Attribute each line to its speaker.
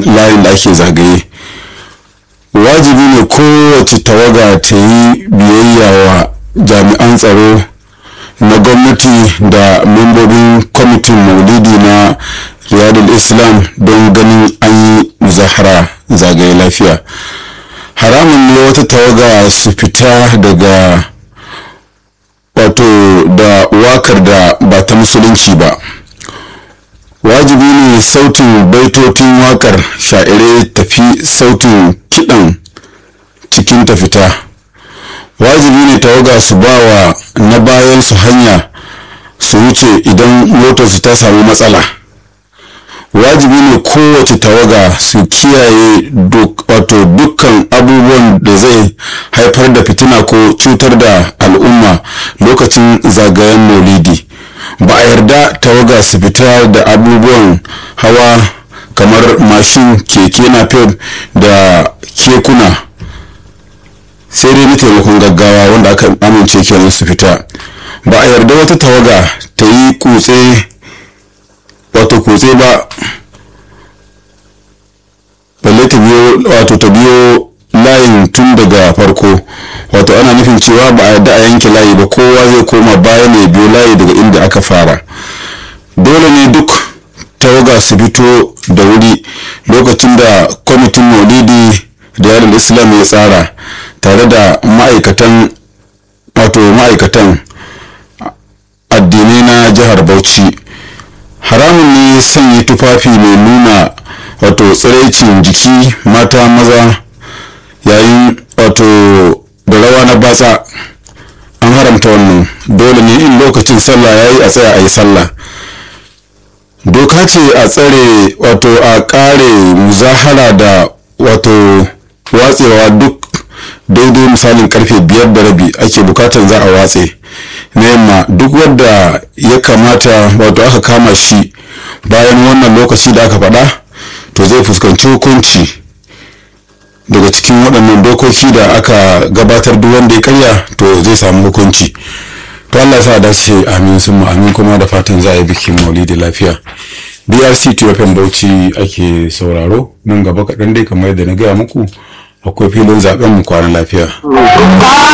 Speaker 1: layin da ake zagaye wajibi ne kowace tawaga ta yi biyayya wa jami'an tsaro na gwamnati da membobin kwamitin maulidi na riyadul islam don ganin an yi muzahara zagaye lafiya haramun ne wata tawaga su fita daga wato da wakar da ba ta musulunci ba wajibi ne sautin baitotin wakar sha'irai tafi sautin kiɗan cikin ta fita wajibi ne tawaga su ba wa na bayan su hanya su wuce idan motarsu ta samu matsala wajibi ne kowace tawaga su kiyaye wato dukkan abubuwan da zai haifar da fitina ko cutar da al'umma lokacin zagayen maulidi ba a yarda tawaga su fita da abubuwan hawa kamar mashin keke napep da kekuna sai dai na taimakon gaggawa wanda aka amince kenan su fita ba a yarda wata tawaga ta yi kutse wato kutse ba balle ta biyo wato ta biyo layin tun daga farko wato ana nufin cewa ba a yarda a yanke layi ba kowa zai koma baya ne biyo layi daga inda aka fara dole ne duk tawaga su fito da wuri lokacin da kwamitin maulidi da yaron islam ya tsara tare da ma'aikatan wato ma'aikatan addinai na jihar bauchi haramun ne sanya tufafi mai nuna wato tsiraicin jiki mata maza yayin wato da rawa na batsa an haramta wannan dole ne in lokacin sallah ya yi a tsaya a yi sallah doka ce a tsare wato a kare muzahara da wato watsewa duk daidai misalin karfe biyar da rabi ake bukatar za a watse na yamma duk wadda ya kamata wato aka kama shi bayan wannan lokaci da aka faɗa to zai fuskanci hukunci daga cikin waɗannan dokoki da aka gabatar duk wanda ya karya to zai samu hukunci to Allah sa dace amin sun amin kuma da fatan za a yi bikin maulidi lafiya brc tfm bauchi ake sauraro nan gaba kaɗan dai kamar yadda na gaya muku akwai filin zaben mu kwana lafiya